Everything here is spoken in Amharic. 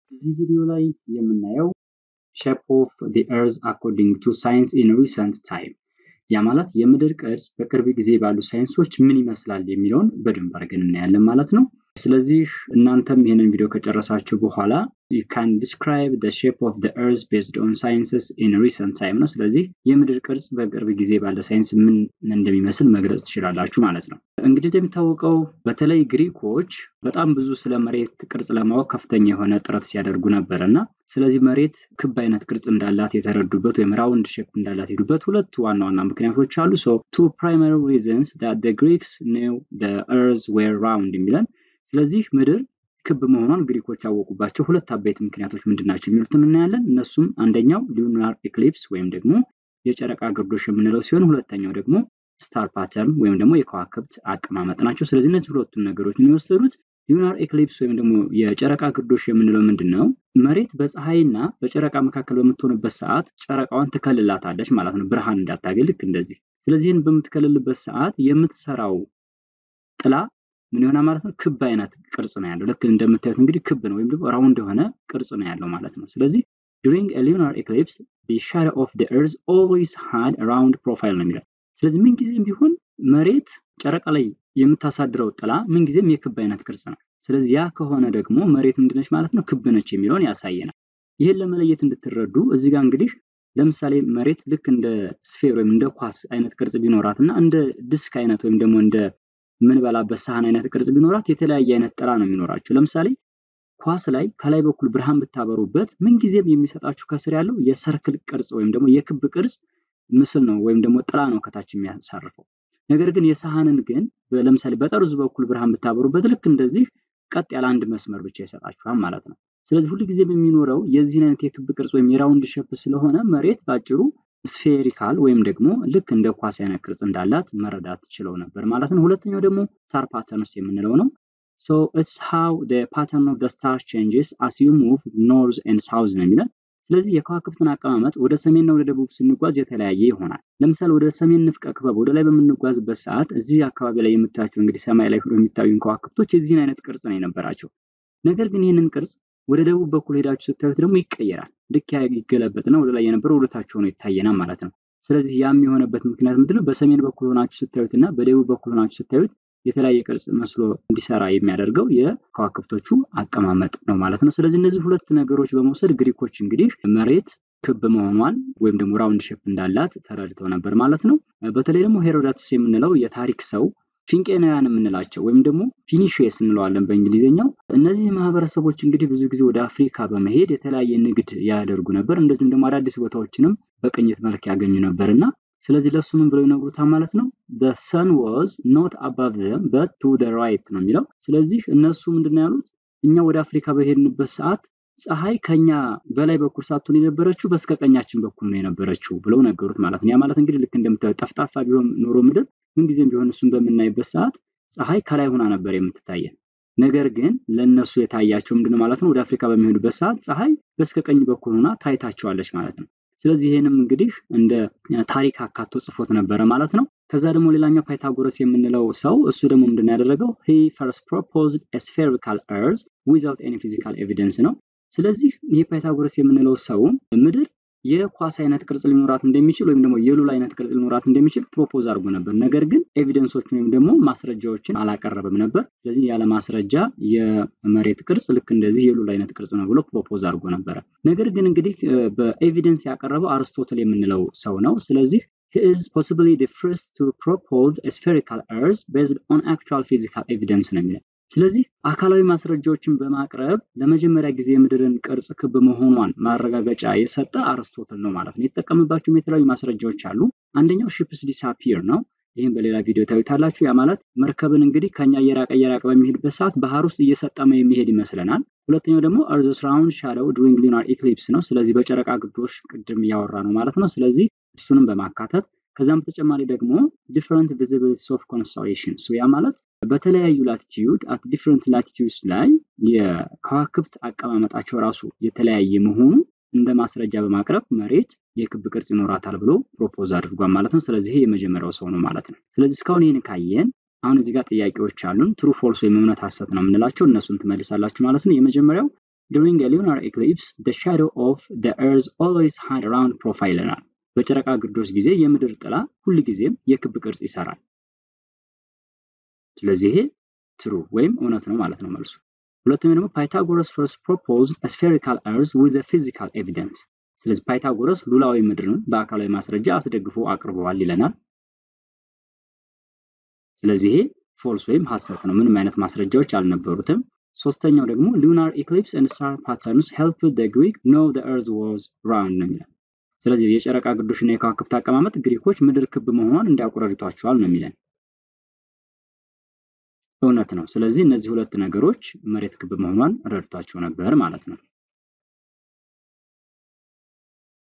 እዚህ ቪዲዮ ላይ የምናየው ሼፕ ኦፍ ዘ ኤርዝ አኮርዲንግ ቱ ሳይንስ ኢን ሪሰንት ታይም ያ ማለት የምድር ቅርጽ በቅርብ ጊዜ ባሉ ሳይንሶች ምን ይመስላል የሚለውን በደንብ አድርገን እናያለን ማለት ነው። ስለዚህ እናንተም ይህንን ቪዲዮ ከጨረሳችሁ በኋላ ዩ ካን ዲስክራይብ ዘ ሼፕ ኦፍ ዘ ኤርዝ ቤዝድ ኦን ሳይንስስ ኢን ሪሰንት ታይም ነው። ስለዚህ የምድር ቅርጽ በቅርብ ጊዜ ባለ ሳይንስ ምን እንደሚመስል መግለጽ ትችላላችሁ ማለት ነው። እንግዲህ እንደሚታወቀው በተለይ ግሪኮች በጣም ብዙ ስለ መሬት ቅርጽ ለማወቅ ከፍተኛ የሆነ ጥረት ሲያደርጉ ነበር እና ስለዚህ መሬት ክብ አይነት ቅርጽ እንዳላት የተረዱበት ወይም ራውንድ ሼፕ እንዳላት የሄዱበት ሁለት ዋና ዋና ምክንያቶች አሉ። ሶ ቱ ፕራይማሪ ሪዝንስ ዳት ዘ ግሪክስ ኒው ዘ ኤርዝ ዌር ራውንድ የሚለን ስለዚህ ምድር ክብ መሆኗን ግሪኮች ያወቁባቸው ሁለት አበይት ምክንያቶች ምንድን ናቸው የሚሉትን እናያለን። እነሱም አንደኛው ሉናር ኤክሊፕስ ወይም ደግሞ የጨረቃ ግርዶሽ የምንለው ሲሆን ሁለተኛው ደግሞ ስታር ፓተርን ወይም ደግሞ የከዋክብት አቀማመጥ ናቸው። ስለዚህ እነዚህ ሁለቱን ነገሮች ነው የወሰዱት። ሉናር ኤክሊፕስ ወይም ደግሞ የጨረቃ ግርዶሽ የምንለው ምንድን ነው? መሬት በፀሐይና በጨረቃ መካከል በምትሆንበት ሰዓት ጨረቃዋን ትከልላታለች ማለት ነው፣ ብርሃን እንዳታገኝ ልክ እንደዚህ። ስለዚህ ይህን በምትከልልበት ሰዓት የምትሰራው ጥላ ምን ይሆናል ማለት ነው? ክብ አይነት ቅርጽ ነው ያለው። ልክ እንደምታዩት እንግዲህ ክብ ነው ወይም ደግሞ ራውንድ የሆነ ቅርጽ ነው ያለው ማለት ነው። ስለዚህ ዱሪንግ ሉናር ኤክሊፕስ the shadow of the earth always had a round profile ነው የሚለው። ስለዚህ ምንጊዜም ቢሆን መሬት ጨረቃ ላይ የምታሳድረው ጥላ ምንጊዜም የክብ አይነት ቅርጽ ነው። ስለዚህ ያ ከሆነ ደግሞ መሬት ምንድነች ማለት ነው? ክብ ነች የሚለውን ያሳየናል። ይህን ለመለየት እንድትረዱ እዚህ ጋር እንግዲህ ለምሳሌ መሬት ልክ እንደ ስፌር ወይም እንደ ኳስ አይነት ቅርጽ ቢኖራት እና እንደ ዲስክ አይነት ወይም ደግሞ እንደ ምንበላበት ሳህን አይነት ቅርጽ ቢኖራት የተለያየ አይነት ጥላ ነው የሚኖራቸው። ለምሳሌ ኳስ ላይ ከላይ በኩል ብርሃን ብታበሩበት ምንጊዜም የሚሰጣችሁ ከስር ያለው የሰርክል ቅርጽ ወይም ደግሞ የክብ ቅርጽ ምስል ነው ወይም ደግሞ ጥላ ነው ከታች የሚያሳርፈው። ነገር ግን የሳህንን ግን ለምሳሌ በጠርዙ በኩል ብርሃን ብታበሩበት ልክ እንደዚህ ቀጥ ያለ አንድ መስመር ብቻ ይሰጣችኋል ማለት ነው። ስለዚህ ሁልጊዜም የሚኖረው የዚህን አይነት የክብ ቅርጽ ወይም የራውንድ ሼፕ ስለሆነ መሬት ባጭሩ ስፌሪካል ወይም ደግሞ ልክ እንደ ኳስ አይነት ቅርጽ እንዳላት መረዳት ችለው ነበር ማለት ነው። ሁለተኛው ደግሞ ስታር ፓተርንስ የምንለው ነው። ሶ ኢትስ ሃው ዘ ፓተርን ኦፍ ዘ ስታር ቼንጅስ አስ ዩ ሙቭ ኖርዝ ኤንድ ሳውዝ ነው የሚለን። ስለዚህ የከዋክብትን አቀማመጥ ወደ ሰሜንና ወደ ደቡብ ስንጓዝ የተለያየ ይሆናል። ለምሳሌ ወደ ሰሜን ንፍቀ ክበብ ወደ ላይ በምንጓዝበት ሰዓት እዚህ አካባቢ ላይ የምታያቸው እንግዲህ ሰማይ ላይ የሚታዩ ከዋክብቶች የዚህን አይነት ቅርጽ ነው የነበራቸው። ነገር ግን ይህንን ቅርጽ ወደ ደቡብ በኩል ሄዳችሁ ስታዩት ደግሞ ይቀየራል። ልክ ይገለበጥና ወደ ላይ የነበረው ወደ ታች ሆኖ ይታየናል ማለት ነው። ስለዚህ ያም የሆነበት ምክንያት ምንድነው? በሰሜን በኩል ሆናችሁ ስታዩት እና በደቡብ በኩል ሆናችሁ ስታዩት የተለያየ ቅርጽ መስሎ እንዲሰራ የሚያደርገው የከዋክብቶቹ አቀማመጥ ነው ማለት ነው። ስለዚህ እነዚህ ሁለት ነገሮች በመውሰድ ግሪኮች እንግዲህ መሬት ክብ መሆኗን ወይም ደግሞ ራውንድ ሼፕ እንዳላት ተረድተው ነበር ማለት ነው። በተለይ ደግሞ ሄሮዳትስ የምንለው የታሪክ ሰው ፊንቄናውያን የምንላቸው ወይም ደግሞ ፊኒሽስ እንለዋለን በእንግሊዝኛው። እነዚህ ማህበረሰቦች እንግዲህ ብዙ ጊዜ ወደ አፍሪካ በመሄድ የተለያየ ንግድ ያደርጉ ነበር። እንደዚሁም ደግሞ አዳዲስ ቦታዎችንም በቅኝት መልክ ያገኙ ነበር እና ስለዚህ ለሱ ምን ብለው ይነግሩታል ማለት ነው። the sun was not above them but to the right ነው የሚለው። ስለዚህ እነሱ ምንድን ያሉት እኛ ወደ አፍሪካ በሄድንበት ሰዓት ፀሐይ ከኛ በላይ በኩል ሳትሆን የነበረችው በስከ ቀኛችን በኩል ነው የነበረችው ብለው ነገሩት ማለት ነው። ያ ማለት እንግዲህ ልክ እንደምታዩት ጠፍጣፋ ቢሆን ኖሮ ምድር ምንጊዜም ቢሆን እሱን በምናይበት ሰዓት ፀሐይ ከላይ ሆና ነበር የምትታየን። ነገር ግን ለእነሱ የታያቸው ምንድነው ማለት ነው ወደ አፍሪካ በሚሄዱበት ሰዓት ፀሐይ በስከ ቀኝ በኩል ሆና ታይታቸዋለች ማለት ነው። ስለዚህ ይህንም እንግዲህ እንደ ታሪክ አካቶ ጽፎት ነበረ ማለት ነው። ከዛ ደግሞ ሌላኛው ፓይታጎረስ የምንለው ሰው እሱ ደግሞ ምንድን ያደረገው ሂ ፈርስት ፕሮፖዝድ ስፌሪካል ኤርዝ ዊዛውት ኤኒ ፊዚካል ኤቪደንስ ነው። ስለዚህ ይህ ፓይታጎረስ የምንለው ሰው ምድር የኳስ አይነት ቅርጽ ሊኖራት እንደሚችል ወይም ደግሞ የሉል አይነት ቅርጽ ሊኖራት እንደሚችል ፕሮፖዝ አድርጎ ነበር። ነገር ግን ኤቪደንሶችን ወይም ደግሞ ማስረጃዎችን አላቀረበም ነበር። ስለዚህ ያለ ማስረጃ የመሬት ቅርጽ ልክ እንደዚህ የሉል አይነት ቅርጽ ነው ብሎ ፕሮፖዝ አድርጎ ነበረ። ነገር ግን እንግዲህ በኤቪደንስ ያቀረበው አርስቶትል የምንለው ሰው ነው። ስለዚህ he is possibly the first to propose a spherical earth based on actual physical evidence ነው የሚለው። ስለዚህ አካላዊ ማስረጃዎችን በማቅረብ ለመጀመሪያ ጊዜ የምድርን ቅርጽ ክብ መሆኗን ማረጋገጫ የሰጠ አርስቶትል ነው ማለት ነው። የተጠቀምባቸውም የተለያዩ ማስረጃዎች አሉ። አንደኛው ሺፕስ ዲሳፒር ነው። ይህም በሌላ ቪዲዮ ታዩታላችሁ። ያ ማለት መርከብን እንግዲህ ከኛ እየራቀ እየራቀ በሚሄድበት ሰዓት ባህር ውስጥ እየሰጠመ የሚሄድ ይመስለናል። ሁለተኛው ደግሞ እርዝስ ራውንድ ሻዶው ዱሪንግ ሉናር ኢክሊፕስ ነው። ስለዚህ በጨረቃ ግርዶሽ ቅድም እያወራ ነው ማለት ነው። ስለዚህ እሱንም በማካተት ከዛም በተጨማሪ ደግሞ ዲፍረንት ቪዚቢሊቲስ ኦፍ ኮንስታሌሽንስ ያ ማለት በተለያዩ ላቲቲዩድ አት ዲፍረንት ላቲቲዩድስ ላይ የከዋክብት አቀማመጣቸው ራሱ የተለያየ መሆኑ እንደ ማስረጃ በማቅረብ መሬት የክብ ቅርጽ ይኖራታል ብሎ ፕሮፖዝ አድርጓል ማለት ነው። ስለዚህ የመጀመሪያው ሰው ነው ማለት ነው። ስለዚህ እስካሁን ይህን ካየን አሁን እዚህ ጋር ጥያቄዎች አሉን። ትሩ ፎልስ ወይም እውነት ሀሰት ነው የምንላቸው እነሱን ትመልሳላችሁ ማለት ነው። የመጀመሪያው during a lunar eclipse the shadow of the earth always had a round profile ይለናል። በጨረቃ ግርዶሽ ጊዜ የምድር ጥላ ሁል ጊዜም የክብ ቅርጽ ይሰራል። ስለዚህ ይሄ ትሩ ወይም እውነት ነው ማለት ነው መልሱ። ሁለተኛ ደግሞ ፓይታጎረስ ፈርስት ፕሮፖዝ ስፌሪካል እርዝ ዊዝ ፊዚካል ኤቪደንስ። ስለዚህ ፓይታጎረስ ሉላዊ ምድርን በአካላዊ ማስረጃ አስደግፎ አቅርበዋል ይለናል። ስለዚህ ይሄ ፎልስ ወይም ሀሰት ነው። ምንም አይነት ማስረጃዎች አልነበሩትም። ሶስተኛው ደግሞ ሉናር ኢክሊፕስ ኤንድ ስታር ፓተርንስ ሄልፕ ዘ ግሪክ ኖ ዘ እርዝ ዋዝ ራውንድ ነው የሚለን። ስለዚህ የጨረቃ ግርዶሽና የከዋክብት አቀማመጥ ግሪኮች ምድር ክብ መሆኗን እንዲያውቁ ረድቷቸዋል ነው የሚለን። እውነት ነው። ስለዚህ እነዚህ ሁለት ነገሮች መሬት ክብ መሆኗን ረድቷቸው ነበር ማለት ነው።